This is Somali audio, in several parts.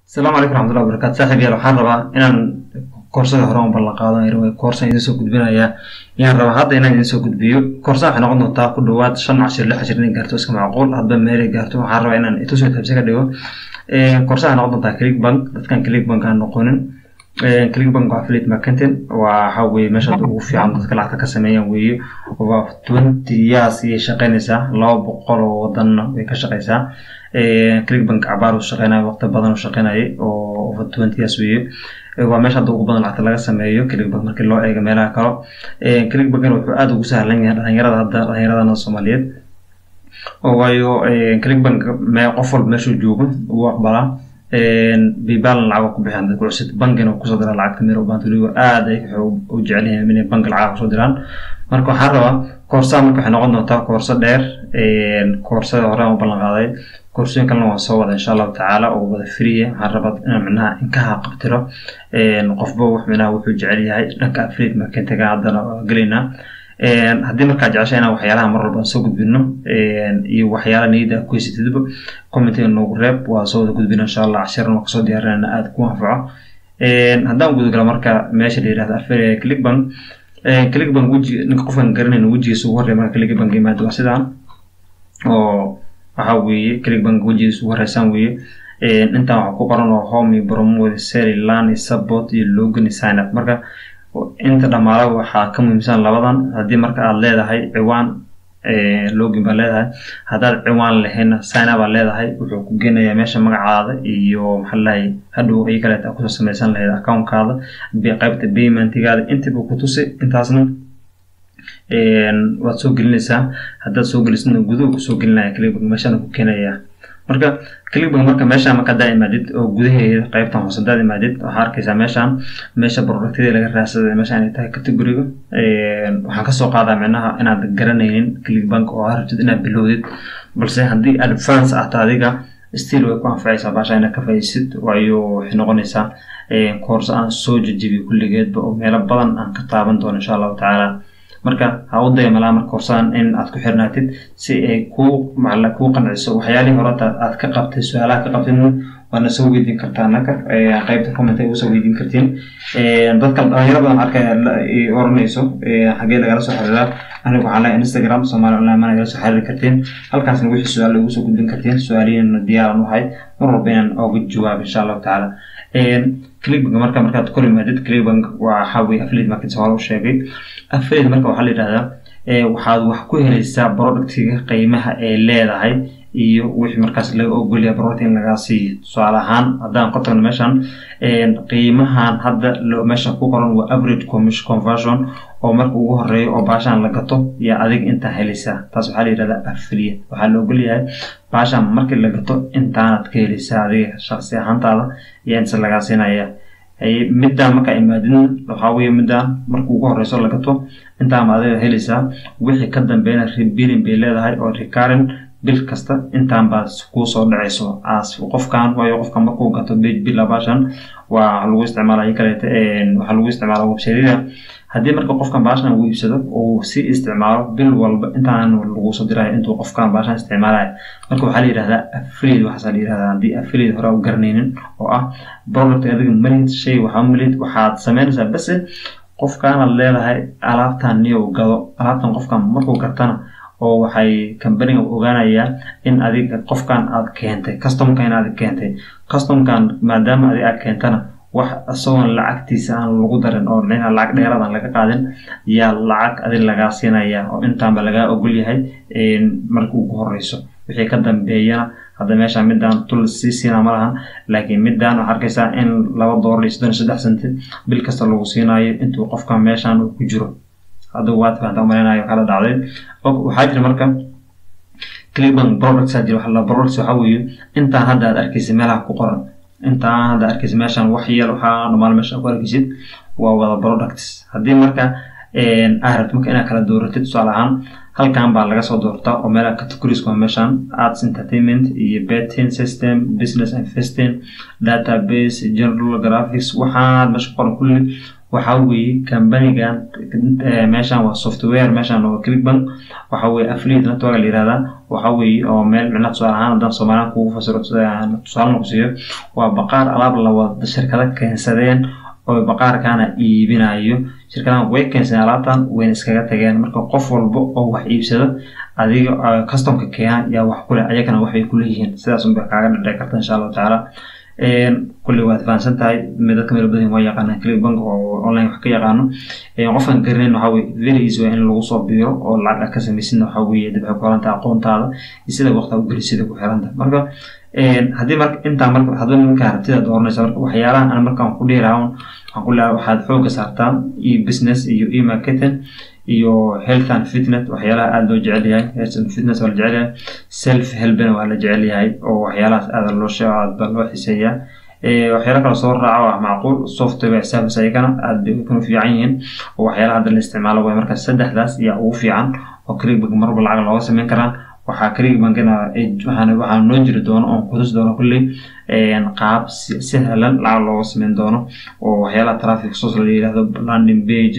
asalaamu calaykum raxmatullahi wabarakatu saaxiib yaal waxaan rabaa inaan koorsada hore un ballan qaado koorsan idin soo gudbinaya ayaan rabaa hadda inaan idin soo gudbiyo koorsan waxay noqon doontaa ku dhawaad shan cashir lix cashir inay gaarto iska macquul hadba meelay gaarto waxaan rabaa inaan itusoo tabsi ka dhigo koorsan waxay noqon doontaa click bank dadkan click bank aan noqonin click bank waa affiliate marketing waa waxa weeye meesha hadda ugu fiican dadka lacagta ka sameeyaan weeye waa twenty years ayay shaqaynaysaa laba boqol oo wadanna way ka shaqaysaa clickbank cabaar uu shaqeynaya waqti badan uu shaqeynayay oo over twenty years weeye waa meesha hadda ugu badan lacagta laga sameeyo clickbank markii loo eego meelaha kale clickbankna wuxuu aada ugu sahlan yahay dhalinyarada hadda dhalinyaradana soomaaliyeed oo waayo clickbank me qof walba meeshuu joogo uu aqbalaa bibalan lacag ku bixiyaan dadku cusub bankina kusoo diraan lacagta meel ubaan tuligo aad ay u jecel yihiin inay bank lacag kusoo diraan marka waxaan rabaa koorsaa marka waxay noqon doontaa koorso dheer koorsada hore aan u ballan qaaday koorsooyin kalena waan soo wada insha allahu tacaala oo wada friya waxaan rabaa inaan micnaha inkaha qabtiro qofba wax micnaha wuxuu jecel yahay dhanka affiliate marketinga haddana gelaynaa haddii markaa jecesha inaan waxyaalaha mar walba soo gudbino iyo waxyaala niyada ku haysatidba commentiga noogu reeb waa soo wada gudbina insha allah cashirna waa kasoo diyaarinayna aada ku anfaco haddaan gudagalo marka meesha la yirahdo affiliate clickbank clickbank weji ninka qofkan garanayna wejigiisa ugu horreya marka clickbank yimaado waa sidaan oo waxa weeye clickbank wejigiisa ugu horeysaan weeye intaan waxa ku qoran oo home iyo promote sell lan iyo support iyo logan iyo sign up marka inta dhamaala waxaa ka muhiimsan labadan haddii marka aad leedahay ciwaan login baa leedahay haddaad ciwaan lahayna signa baa leedahay wuxuu ku geenayaa meesha magacaada iyo maxaa lahay hadhow ay kaleeta aad kusoo samaysan lahayd accountkaada qaybta paymentigaada intiiba ku tusi intaasna waad soo gelinaysaa haddaad soo gelisna guduhu kusoo gelinaya clickbank meeshana ku keenaya marka clickbank marka meeshaan marka haddaa imaadid oo gudaheeda qaybtan hoose haddaad imaadid waxaa arkaysaa meeshaan meesha productyada laga raadsaday meeshaan ay tahay categoriga waxaan kasoo qaadaa micnaha inaad garanaynin clickbank oo aad rabtid inaad bilowdid balse haddii advance ahta adiga still way ku anfacaysaa baasha inaad ka faa'iisid waayo waxay noqonaysaa koorso aan soo jejibiyo kulligeedba oo meelo badan aan ka taaban doono insha allahu tacaala marka ha u dayamalaa marka horsaan in aad ku xirnaatid si ay kuu macala kuu qanciso waxyaalihii horeta aad ka qabtay su-aalaha ka qabtidna waana soo weydiin kartaa naka qaybta comment ay usoo weydiin kartiin dadka dhalinyaro badan arkaya oranayso xagee lagala soo xiriiraa anigu waxaan leeyahay instagram soomaali online mana nagala soo xiriiri kartiin halkaasna wixii su-aal ugu soo gudbin kartiin su-aalihiina diyaaran u ahay mar walba inaan ooga jawaab insha allahu tacaala clickbank marka markaad kor imaadid clickbank waxa weye affiliate market hore u sheegay affiliate marka waxaa la yidhahdaa waxaad wax ku helaysaa productiga qiimaha ay leedahay iyo wixii markaas laga ogolyahay product in lagaa siiyo tusaale ahaan haddaan ka tagno meeshan qiimahan hadda meeshan ku qoran waa average commission conversion oo marka ugu horeeyo oo baashaan la gato yaa adiga intaa helaysaa taas waxaa la yidhahdaa affiliate waxaa la ogolyahay baashaan markii la gato intaanad ka helaysaa adiga shaqsi ahaantaada iyo inta lagaa siinaya middaan markaa imaadin waxaa weeye middaan marka ugu horeyso la gato intaama adiga helaysaa wixii ka dambeeyna rebilling bay leedahay oo recurring bil kasta intaan baad kuu soo dhacayso as qofkan waayo qofkan markuu gato bila baashan waa lagu isticmaalaya kaleeta waxaa lagu isticmaala websharida haddii marka qofkan baashan uu iibsado uu si isticmaalo bil walba intaan lagu soo diraya intuu qofkan baashan isticmaalaya marka waxaa la yidhahdaa affiliate waxaasaa la yidhahdaa haddii affiliate hore u garanaynin oo ah product adiga malid shay waxaa malid waxaad sameynaysaa base qofkaanaad leedahay alaabtan niyow gado alaabtan qofkan markuu gartana oo waxay kambaniga ogaanayaa in adiga qofkan aad keentay customka in aad keentay customkan maadaama adiga aad keentana wax isagoon lacagtiisa aan lagu darin oo dhinaca lacag dheeraad aan laga qaadin yaa lacag adig lagaa siinaya oo intaanba lagaa ogol yahay marka ugu horeyso wixii ka dambeeyana hadda meesha midaan tul sii siina ma lahan laakiin midaan waxaa arkaysaa in laba doolar iyo soddon iyo saddex senti bil kasta lagu siinayo intuu qofka meeshan uu ku jiro hadda waad fahantaa umaleynayo kala dhacday waxaa jira marka clickbank products aa jira waxa la products waxaa weeye intaan hadda aad arkaysa meelaha ku qoran intaan hadda arkaysa meeshan wax yeel waxaa dhamaal meesha ku arkaysid waa wada products haddii marka aad rabto marka inaad kala dooratid tusaale ahaan halkan baa laga soo doortaa oo meelaha categories waa meeshan arts entertainment iyo betting system business investing database general graphics waxaad meesha qoran kulli waxaa weeye kambanigan meeshan waa software meeshan waa clickbank waxaa weeye affiliate network la yihahdaa waxa weeye oo meel micnaha tusaale ahaan haddaan soomaaliyan kugu fasiro tusaale ku siiyo waa baqaar alaab la wada shirkado keensadeen oo baqaarkaana iibinayo shirkadahan way keensadeen alaabtan wayna iskaga tageen marka qof walba oo wax iibsado adiga customka keenan yaa wax kule ayagana waxbay kuleeyihiin sidaas unbay kaaga dhadheci karta insha allahu tacaala kulli waad fahansan tahay dadka meel badan waa yaqaanaan click bank oo online wax ka yaqaano qofkan garanayn waxa weye very easy waa in lagu soo biiro oo lacag aad ka samaysidna waxa weeye dib waxay ku xirantahay aqoontaada iyo sida waqti u gelisida ku xirantahay marka haddii marka intaa marka hadba markaa rabtida dooranaysa marka waxyaalahan aan markaan ku dhihi lahaa waxaan ku leeyahay waxaad xooga saartaa e business iyo e marketing iyo health and fitness waxyaalaha aada loo jecel yahay health and fitness waa la jecel yahay self helpna waa la jecel yahay oo waxyaalahaas aada loo sheego aada baa loo xiseeyaa waxyaala kale soo raaca waa macquul software service ayagana aada bay kuna fiican yihiin oo waxyaalaha hadda la isticmaalo way marka saddexdaas ayaa ugu fiican oo clickbank marba lacag looga sameyn karaa waxaa clickbankina waxaa noo jiri doono oon kutusi doono kulley qaab si sahlan lacag looga sameyn doono oo waxyaalaha traffic source la yidhahdo landing page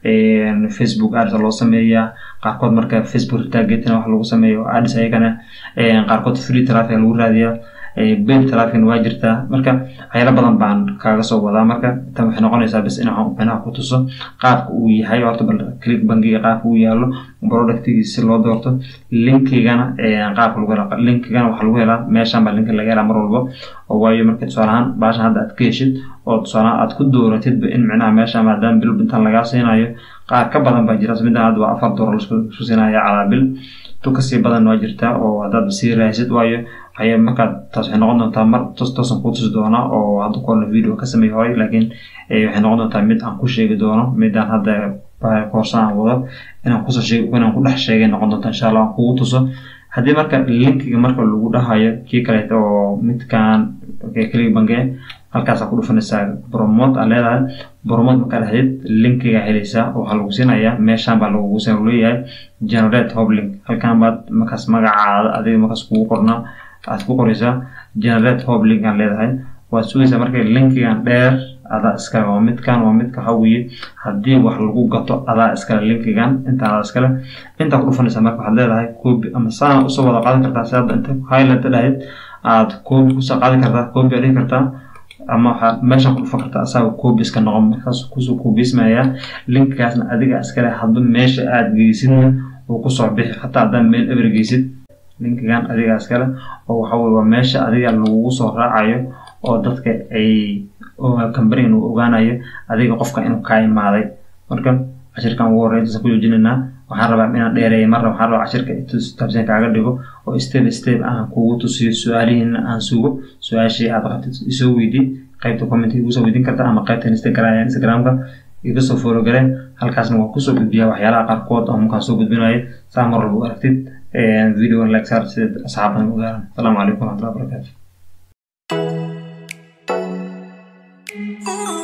facebook ads loo sameeyaa qaarkood marka facebook retargeting wax lagu sameeyo ads ayagana qaarkood free traffic lagu raadiyaa paid traffic waa jirtaa marka waxyaalo badan baan kaaga soo wadaa marka tan waxay noqonaysaa bis in waxaan micnaha ku tuso qaabka uu yahay horta bal click bankiga qaabka uu yaalo productigiisa si loo doorto linkigana qaabka lagu helaa linkigana waxaa lagu helaa meeshan baa linka laga helaa mar walba oo waayo marka tusaale ahaan baashan hadda aad ka heshid oo tusaale ahaan aad ku dooratidba in micnaha meesha maadaama bil intan lagaa siinayo qaar ka badan baa jira middan hadda waa afar doolar laisku siinaya calaa bil tu kasii badan waa jirtaa oo haddaad sii raaysid waayo waxay markaad taas waxay noqon doontaa mar tos toosan kuu tusi doonaa oo hadda korna video ka sameeyay horay laakiin waxay noqon doontaa mid aan ku sheegi doono midaan hadda koorsa aan wado inaan kusoo sheeg inaan ku dhex sheegay noqon doonta insha allah aan kugu tuso haddii marka linkiga marka lagu dhahayo kii kaleeto oo midkaan click banke halkaasaa ku dhufanaysaa promote aa leedahay promote markaa dhexdeed linkiga helaysaa waxaa lagu siinayaa meeshaan baa lagugu siin leeyahay generate hop link halkaan baad markaas magacaada adiga markaas kugu qornaa aad ku qoraysaa generate hop link aan leedahay waad sugaysaa marka linkigan dheer adaa iskale waa midkan waa midka waxa weeye haddii wax lagu gato adaa iskale linkigan inta adaa iskale intaa ku dhufanaysaa marka waxaad leedahay copy ama saana usoo wada qaadan kartaa si hadda inta highlight dhahayd aad copy kusoo qaadan kartaa copy aad dhihi kartaa ama waxaad meeshan ku dhufan kartaa asaga copy iska noqon markaas kusoo copyismayaa linkigaasna adiga iskale hadba meesha aad geysidna uu kusoo bixi hataa haddaad meel eber geysid linkigan adiga iskale oo waxa weye waa meesha adiga lagugu soo raacayo oo dadka ay companigan uu ogaanayo adiga qofka inuu kaa imaaday marka cashirkan ugu horreya intaasaan ku joojinaynaa waxaan rabaa inaan dheereeya marna waxaan rabaa cashirka taabsan kaaga dhigo oo step step aan kugu tusiyo su-aalihiina aan sugo su-aashii aad qabtid isoo weydii qaybta comment igu soo weydiin karta ama qaybta instagramka iga soo follow galeen halkaasna waa kusoo gudbiyaa waxyaalaha qaarkood oo markaan soo gudbinayo saa mar walba u aragtid video like saar sida asxaabadan ogaaran asalaamu calaykum waraxmatullahi wabarakaatu